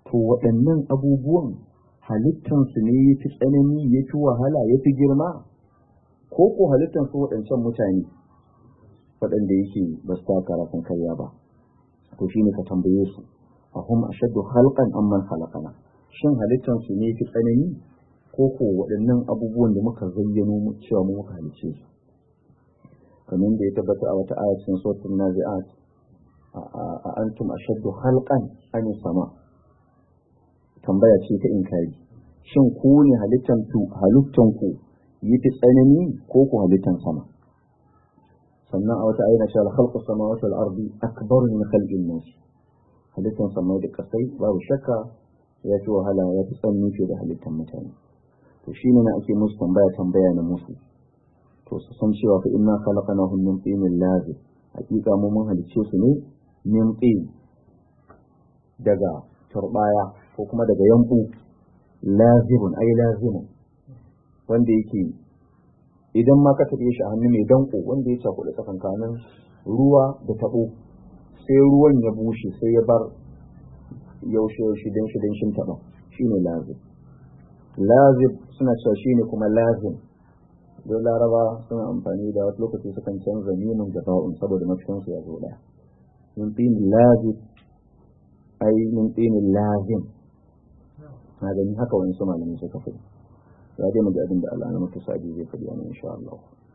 to waɗannan abubuwan halittansu ne ya fi tsanani ya fi wahala ya fi girma ko ko halittansu waɗancan mutane waɗanda yake ba su taka rafin karya ba to shi ne ka tambaye su a hum ashaddu halqan amman khalaqana shin halittansu ne fi tsanani ko ko waɗannan abubuwan da muka zayyano cewa mu muka halice su kamar da ya tabbata a wata aya cikin suratul nazi'at a antum ashaddu halqan an sama tambaya ce ta inkari shin ku ne halittan ku halittan ku yi fi tsanani ko ku halittan sama sannan a wata ayyana cewa khalqu samawati wal ardi akbar min khalqin nas halittan sama da kasai babu shakka ya fi wahala ya fi tsanani fiye da halittan mutane to shine na ake musu tambaya tambaya na musu to su san cewa fa inna khalaqnahum min tinin lazim hakika mu mun halicce su ne min tin daga turbaya ko kuma daga yanku lazibun ai lazimun wanda yake idan ma ka taɓe shi a hannu mai danko wanda ya cakuɗa tsakankanin ruwa da taɓo sai ruwan ya bushe sai ya bar yaushe yaushe dan shi dan shin taɓa shine lazib lazib suna cewa shine kuma lazim don laraba suna amfani da wasu lokaci sukan canza nemin da ba'un saboda mafiyansu ya zo ɗaya min tin lazib ai min tin lazim na gani haka wani su malamin suka fi ya dai mu ji abin da Allah na mutu sa'adi zai faɗi wani insha Allah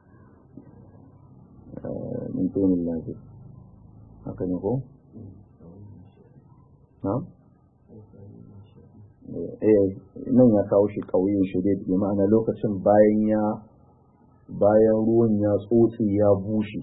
min tin lazim haka ne ko na eh nan ya kawo shi kauyin shi dai bi ma'ana lokacin bayan ya bayan ruwan ya tsotse ya bushe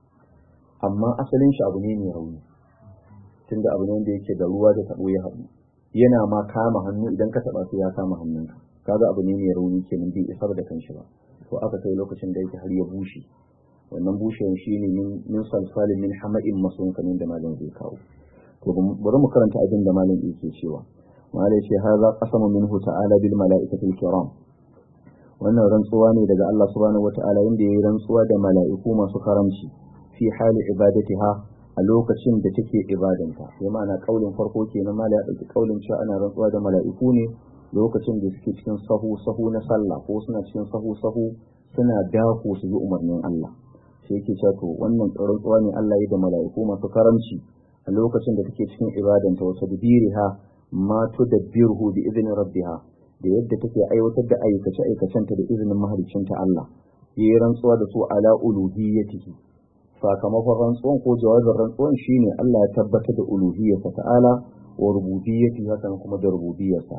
amma asalin shi abu ne mai rauni tunda abu ne wanda yake da ruwa da tabo ya haɗu yana ma kama hannu idan ka taɓa su ya kama hannunka kaga abu ne mai rauni kenan bai isar da kanshi ba to aka kai lokacin da yake har ya bushe wannan bushewan shine min min salsalin min hama'in masun kamin da malam zai kawo to bari mu karanta abin da malam yake cewa malai ce haza qasama minhu ta'ala bil mala'ikatil kiram wannan rantsuwa ne daga Allah subhanahu wata'ala inda yayi rantsuwa da mala'iku masu karamci fi hali ibadatiha a lokacin da take ibadanta ya ma'ana kaulin farko kenan mala ya dauki kaulin cewa ana rantsuwa da mala'iku ne lokacin da suke cikin sahu sahu na sallah ko suna cikin sahu sahu suna dako su yi umarnin Allah sai yake cewa to wannan rantsuwa ne Allah ya da mala'iku masu karamci a lokacin da take cikin ibadanta wasu bidiriha ma tudabbiruhu bi idni rabbiha da yadda take aiwatar da aikace aikacenta da izinin mahaliccinta Allah yayi rantsuwa da su ala uluhiyyatihi sakamakon rantsuwan ko jawabin rantsuwan shine Allah ya tabbatar da uluhiyyarsa ta'ala wa rububiyyati hakan kuma da rububiyyarsa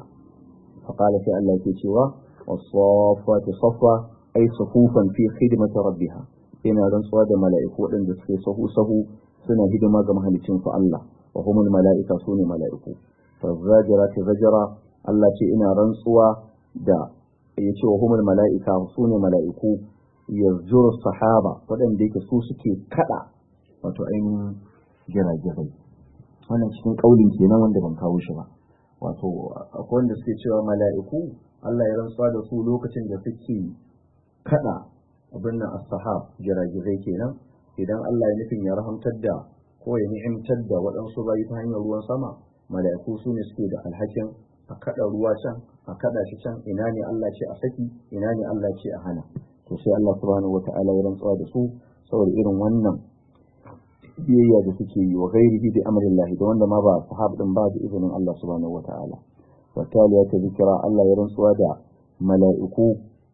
fa qala sai Allah yake cewa was-saffati saffa ay sufufan fi khidmati rabbiha yana rantsuwa da mala'iku waɗanda suke sahu sahu suna hidima ga mahaliccinsu Allah wa humul mala'ika sune mala'iku fa zajirati zajara Allah ce ina rantsuwa da ya ce wa humul mala'ika su ne mala'iku yanzu sahaba waɗanda yake su suke kada wato ainihin jiragirai wannan cikin ƙaulin kenan wanda ban kawo shi ba wato akwai wanda suke cewa mala'iku Allah ya rantsuwa da su lokacin da suke kada abin nan as-sahab jiragirai kenan idan Allah ya nufin ya rahamtar da ko ya ni'imtar da waɗansu bayi ta hanyar ruwan sama mala'iku su ne suke da alhakin a kada ruwa can a kada shi can ina ne Allah ce a saki ina ne Allah ce a hana to sai Allah subhanahu wata'ala ya rantsuwa da su saboda irin wannan biyayya da suke yi wa ghairihi bi amrillahi da wanda ma ba sahab din ba da izinin Allah subhanahu wata'ala wa taliya ta zikira Allah ya rantsuwa da mala'iku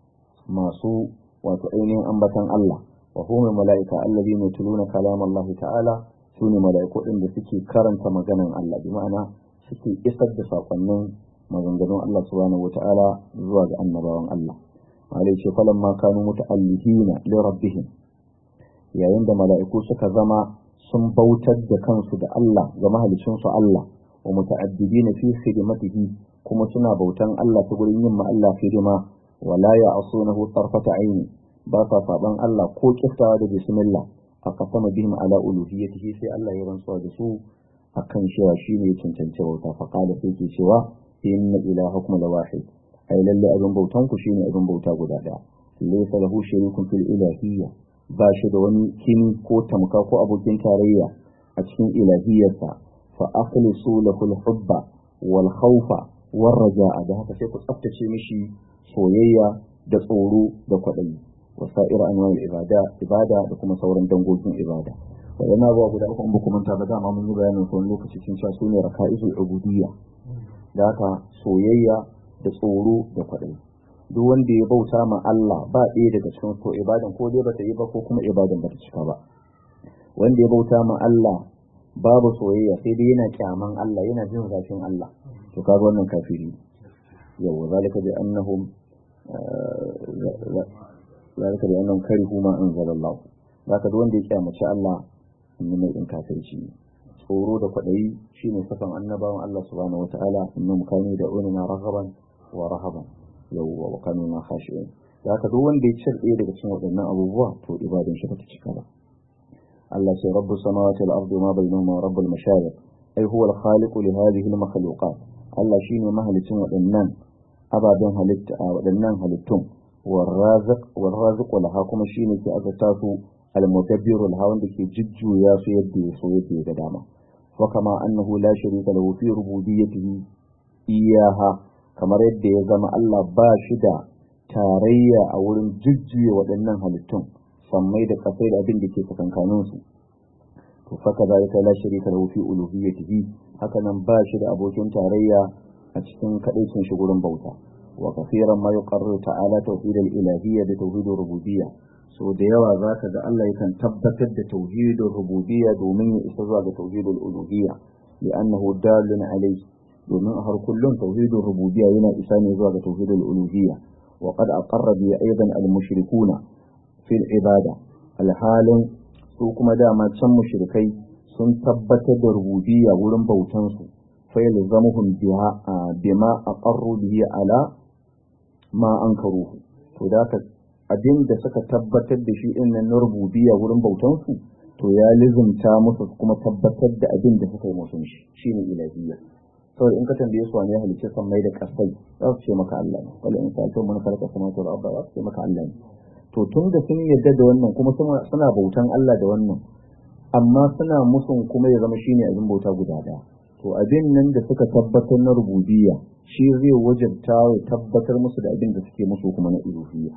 masu wato ainihin ambatan Allah wa hum mala'ika alladhina yatluna kalam Allah ta'ala sune mala'iku din da suke karanta maganan Allah bi ma'ana suke isar da sakonnin maganganun Allah subhanahu wata'ala zuwa ga annabawan Allah malai ce falan ma kanu muta'allihina li rabbihim yayin da mala'iku suka zama sun bautar da kansu da Allah ga mahalicin su Allah wa muta'addibina fi khidmatihi kuma suna bautan Allah ta gurin yin ma Allah hidima wala ya'sunahu tarfata aini ba sa saban Allah ko kiftawa da bismillah a kasama bihim ala uluhiyyatihi sai Allah ya rantsuwa da su akan cewa shi ne cancanci bauta fa qala sai ke cewa inna ilahakum la wahid ai lalle abin bautan ku shine abin bauta guda daya laysa lahu sharikun fil ilahiyya ba shi da wani kini ko tamka ko abokin tarayya a cikin ilahiyarsa fa akhlisu lahu al-hubba wal khawfa war raja'a da haka sai ku tsaftace mishi soyayya da tsoro da kwaɗayi wasa'ir anwa'il ibada ibada da kuma sauran dangogin ibada wadannan abubuwa guda uku in ba manta ba dama mun yi bayanin su wani lokaci sun sha sune raka'izul ubudiyya da haka soyayya da tsoro da kwaɗayi duk wanda ya bauta ma Allah ba ɗaya daga cikin ko ibadan ko dai bata yi ba ko kuma ibadan bata cika ba wanda ya bauta ma Allah babu soyayya sai dai yana kyaman Allah yana jin zafin Allah to kaga wannan kafiri yawa zalika bi annahum zalika bi annahum karihu ma anzalallahu zaka duk wanda ya kyamaci Allah in mai in kafirci tsoro da kwaɗayi shine safan annabawan Allah subhanahu wataala innahum kanu da unina raghaban wa rahaban yawwa wa kanu na khashi'in da haka duk wanda ya cire ɗaya daga cikin waɗannan abubuwa to ibadan shi bata cika ba Allah ce rabbu samawati wal ardi ma bainahuma rabbul mashariq ai huwa al khaliq li hadhihi al makhluqat Allah shine mahalicin waɗannan ababen halitta waɗannan halittun warraziq warraziq laha kuma shine ke azata su al mudabbir laha wanda ke jujjuya su yadda ya so yadda ya ga dama wa kama annahu la sharika lahu fi rububiyyatihi iyaha kamar yadda ya zama Allah ba shi da tarayya a wurin jujjuya waɗannan halittun sammai da kasai da abin da ke tsakankanin su to faka zalika la sharika lahu fi uluhiyyatihi haka nan ba shi da abokin tarayya a cikin kadaicin shi gurin bauta wa kafiran ma yuqarriru ta'ala tauhid al-ilahiyya da tauhid rububiyya so da yawa zaka ga Allah yakan tabbatar da tauhid rububiyya domin ya isa zuwa ga tauhid al-uluhiyya li'annahu dalun alayhi domin a har kullum tauhidin rububiyya yana isa ne zuwa ga tauhidul uluhiyya wa qad aqarra bi aidan al mushrikuna fil ibada alhalin su kuma dama can mushrikai sun tabbatar da rububiyya wurin bautan su fa yalzamuhum biha bima aqarru bihi ala ma ankaruhu to da ka abin da suka tabbatar da shi din na rububiyya wurin bautan su to ya lizumta musu kuma tabbatar da abin da suka yi musu shi shine ilahiyya saboda in ka tambaye su wani ya halicce san mai da kasai za su ce maka Allah ne wala in sa'altu man khalaqa samawati wal arda za su ce maka Allah ne to tun da sun yarda da wannan kuma suna bautan Allah da wannan amma suna musun kuma ya zama shine abin bauta guda daya to abin nan da suka tabbatar na rububiyya shi zai wajabta ya tabbatar musu da abin da suke musu kuma na uluhiyya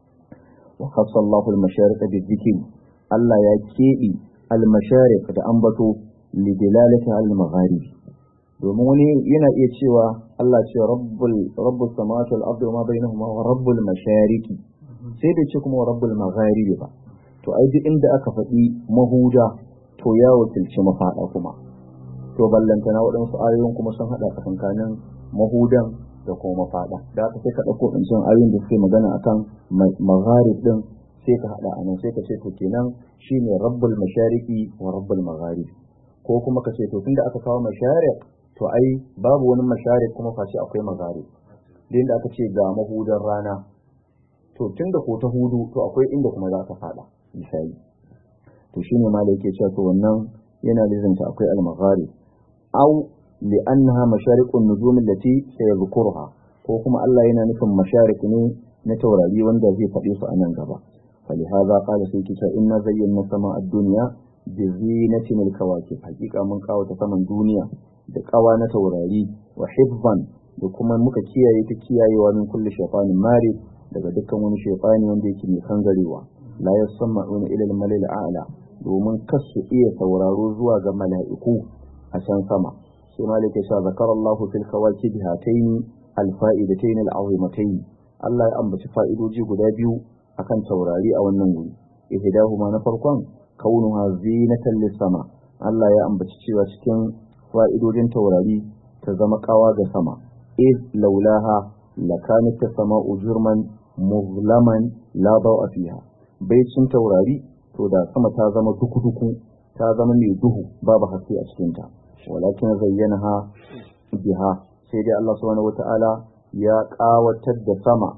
wa khassa Allahu al-mashariqa bi Allah ya keɓe al-mashariq da ambato li dilalati al-magharib domin wani yana iya cewa Allah ce rabbul rabbus samawati wal ardi wa ma bainahuma wa rabbul mashariqi sai da ce kuma wa rabbul magharibi ba to ai duk inda aka faɗi mahuda to ya wakilci mafaɗa kuma to ballantana waɗansu ayoyin kuma sun haɗa tsakankanin mahudan da kuma mafaɗa da aka sai ka ɗauko ɗancin ayoyin da suke magana akan magharib ɗin sai ka haɗa anan sai ka ce to kenan shine rabbul mashariqi wa rabbul magharibi ko kuma ka ce to tunda aka kawo mashariq to ai babu wani masharik kuma face akwai magari din da aka ce ga mahudan rana to tunda ko ta hudu to akwai inda kuma za ka fada misali to shine ma da yake cewa to wannan yana lizanta akwai al-maghari aw li annaha masharikun nujum allati sayadhkuruha ko kuma Allah yana nufin masharik ne na taurari wanda zai faɗe su a nan gaba فلهذا قال سيكي إنا زينا سماء الدنيا بزينة الكواكب حقيقة من قاوة سماء الدنيا da kawa na taurari wa hibban da kuma muka kiyaye ta kiyayewa min kulli shaytanin mari daga dukkan wani shaytani wanda yake mai kangarewa la yasma'una ila al-malil a'la domin kas su iya sauraro zuwa ga mala'iku a can sama sai malik ya sa zakara Allahu fil kawakib hatayn al-fa'idatayn al-azimatayn Allah ya ambaci fa'idoji guda biyu akan taurari a wannan wuri ihdahuma na farkon kaunuha zinatan lis-sama Allah ya ambaci cewa cikin fa'idodin taurari ta zama kawa ga sama iz laulaha lakanat as-sama'u jurman muzlaman la a fiha baicin taurari to da sama ta zama duku-duku ta zama mai duhu babu haske a cikin ta walakin zayyanaha biha sai dai Allah subhanahu wata'ala ya kawatar da sama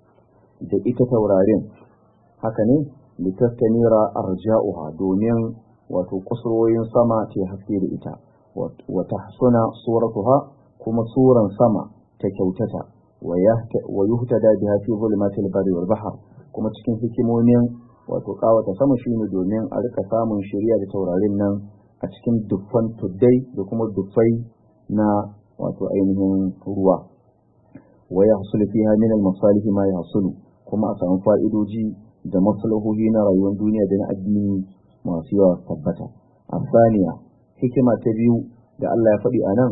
da ita taurarin haka ne litastanira arja'uha domin wato kusurwoyin sama ta haske da ita wata suna suratuha kuma suran sama ta kyautata wa yuhtada biha fi zulumatil barri wal bahr kuma cikin hikimomin wato kawata sama shine domin a rika samun shari'a da taurarin nan a cikin dukkan tuddai da kuma dufai na wato ainihin ruwa wa yahsulu fiha min al-masalih ma yahsulu kuma a samu fa'idoji da maslahohi na rayuwar duniya da na addini masu yawa tabbata asaniya hikima ta biyu da Allah ya faɗi a nan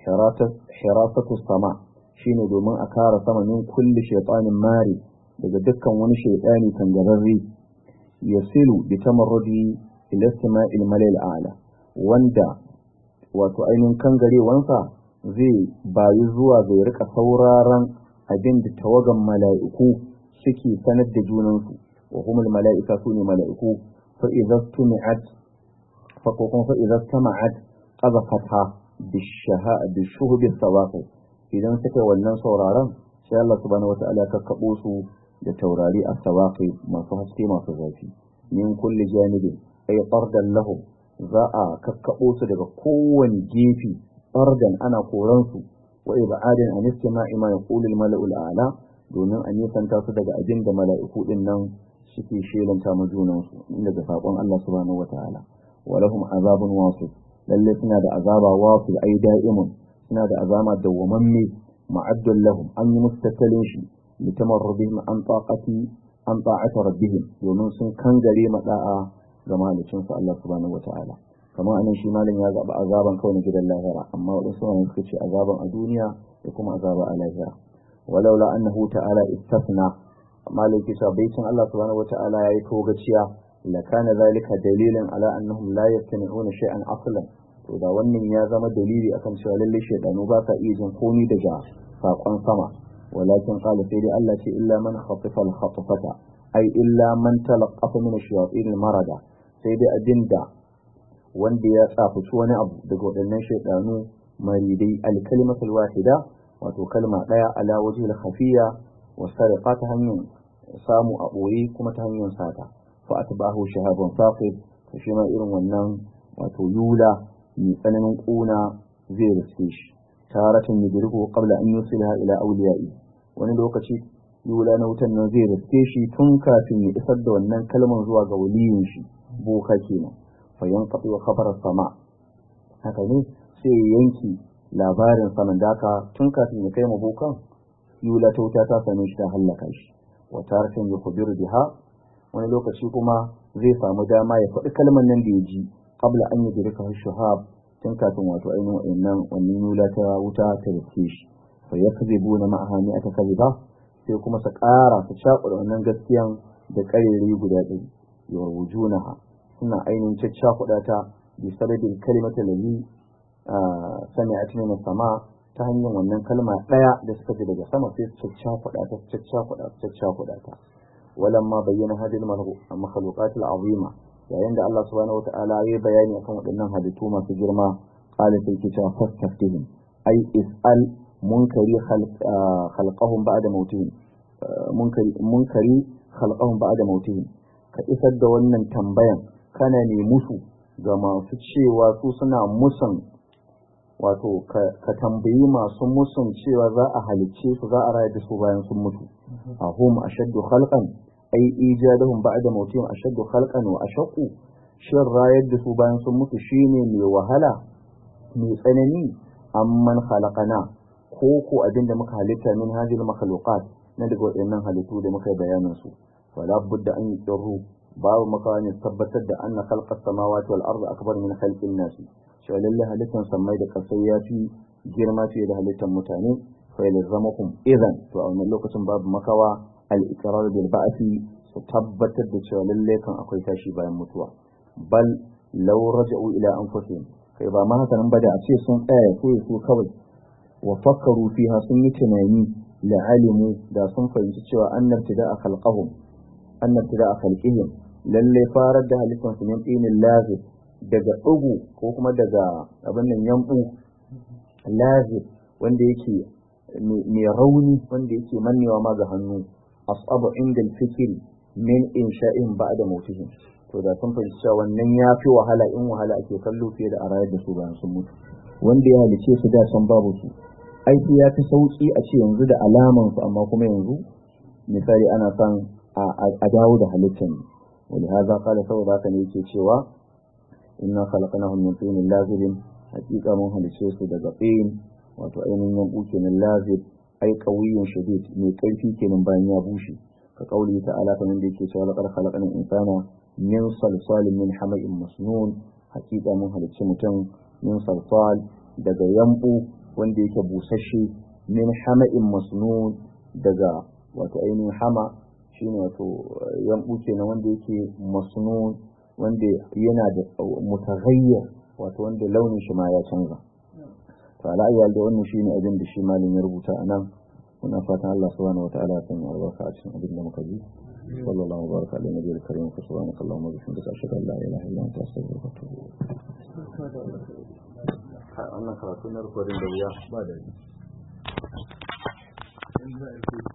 hirasatu sama shine domin a kara sama min kulli shaytanin mari daga dukkan wani shaytani kangararre yasilu bi tamarrudi ila istima'il malal a'la wanda wato ainihin kangarewansa zai bayi zuwa zai rika sauraron abin da tawagan mala'iku suke sanar da junansu wa humul mala'ika su ne mala'iku fa idza tumi'at fa ko kuma fa idza tama'at qazafatha bishaha bishuhbi sawaqi idan suka wannan sauraron sai Allah subhanahu wata'ala ya kakkabo su da taurari a sawaqi masu haske masu zafi min kulli janibin ay qardan lahum za a kakkabo su daga kowane gefe qardan ana koran su wa ibadin an istima'i ma yaqulu al-mala'ul a'la domin a nisanta su daga abin da mala'iku din nan suke shelanta ma junansu daga saƙon Allah subhanahu wata'ala wa lahum azabun wasif lalle suna da azaba wasif ai da'imun suna da azama dawwamamme ma'addun lahum an yi musu tattalin shi litamarrubihim an taqati an ta'ati rabbihim domin sun kangare mada'a ga malicin su Allah subhanahu wata'ala kamar anan shi malam ya zaba azaban kawai na gidan lahira amma wadansu ne suka ce azaban a duniya da kuma azaba a lahira ولولا أنه تعالى استثنى ما لك بيت الله سبحانه وتعالى يتوغتيا لكان ذلك دليلا على أنهم لا يستمعون شيئا أصلا وإذا wannan ya zama dalili akan cewa lalle shaydanu ba ka iya jin komai daga sakon sama walakin qala sai dai Allah ce illa man khatifa al khatfata ai illa man talaqqafa min ash-shayatin marada sai dai abinda wanda ya tsafuci wani abu daga waɗannan shaydanu maridai al-kalimatul wahida wato kalma ɗaya ala waje da khafiya wa sarrafa ta hanyar samu a ɓoye kuma ta hanyar sata fa atbahu shahabun saqib to shi ma irin wannan wato yula mai tsananin ƙuna zai riske shi taratan yudriku qabla an yusilha ila awliya'i wani lokaci yula na wutan nan zai riske shi tun kafin ya isar da wannan kalmar zuwa ga waliyin shi boka kenan fa yanqati wa khabar sama haka ne sai yanki labarin saman daka tun kafin ya kai mabokan yula ta wuta ta same shi ta hallaka shi wa taratan ya kubiru biha wani lokaci kuma zai samu dama ya faɗi kalmar nan da ya ji qabla an yudrika shuhab tun kafin wato ainihin wannan wannan yula ta wuta ta rike shi fa yakzibu na ma'aha ni aka kaziba sai kuma su ƙara su cakuɗa wannan gaskiyan da ƙarere guda ɗari yarwujunaha suna ainihin caccakuɗa ta bi sanadin kalimata lalli sami'at min sama ta hanyar wannan kalma daya da suka ji daga sama sai su caccakuɗa ta caccakuɗa ta caccakuɗa ta walamma bayyana hadil makhluqat al-azima yayin da Allah subhanahu wata'ala ya bayani akan waɗannan halittu masu girma qala sai kita fastaftihim ai is'al munkari khalqahum ba'da mautihim munkari munkari khalqahum ba'da mautihim ka isar da wannan tambayan kana ne musu ga masu cewa su suna musan wato ka tambayi masu musun cewa za a halicce su za a rayar da su bayan sun mutu a hum ashaddu khalqan ai ijadahum ba'da mautihim ashaddu khalqan wa ashaqqu shin rayar da su bayan sun mutu shine mai wahala mai tsanani amman khalaqana ko ko abinda muka halitta min hadhihi makhluqat na daga waɗannan halittu da muka yi bayanin su wala budda an yi babu makawa ne tabbatar da anna khalqas samawati wal ardi akbar min khalqin nasi cewa lalle halittar sammai da kasai ya fi girma fiye da halittar mutane fa yalzamakum idan to a wannan lokacin babu makawa al iqrar bil ba'thi su tabbatar da cewa lalle kan akwai tashi bayan mutuwa bal law raja'u ila anfusihim kai ba ma haka nan ba da a ce sun tsaya ko su kawai wa fakkaru fiha sun yi tunani la alimu da sun fahimci cewa annar tida'a khalqahum annar tida'a khalqihim lalle farar da halittar su min dinin lazib daga ɗugu ko kuma daga abin nan yambu lazib wanda yake mai rauni wanda yake mannewa ma ga hannu asabu inda fikiri min insha'in ba da mutihim to da sun fahimci cewa wannan ya fi wahala in wahala ake kallo fiye da a rayar da su bayan sun mutu wanda ya halice su da san babu su aiki ya fi sauki a ce yanzu da alaman su amma kuma yanzu misali ana son a dawo da halittar ولهذا قال سوى ذاك ne cewa inna khalaqnahum min tinin lazibin hakika mun halice su daga tsin wato ainihin yambu kenan lazib ai qawiyyun shadid mai karfi kenan bayan ya bushe ka kauli ta'ala kamar da yake cewa laqad khalaqna insana min salsalin min hama'in masnun hakika mun halicci mutum min salsal daga yambu wanda yake busasshe min hama'in masnun daga wato ainihin hama shine wato yambu kenan wanda yake masnun wanda yana da mutaghayyir wato wanda launin shi ma ya canza to ala ayyal da wannan shine abin da shi malamin ya rubuta anan muna fatan Allah subhanahu wataala ya sanya albarka a cikin abin da muka ji sallallahu alaihi wa baraka ala nabiyil karim subhanaka allahumma wa bihamdika ashhadu an la ilaha illa anta astaghfiruka wa atubu ilaik wannan karatu na rikodin da wuya ba da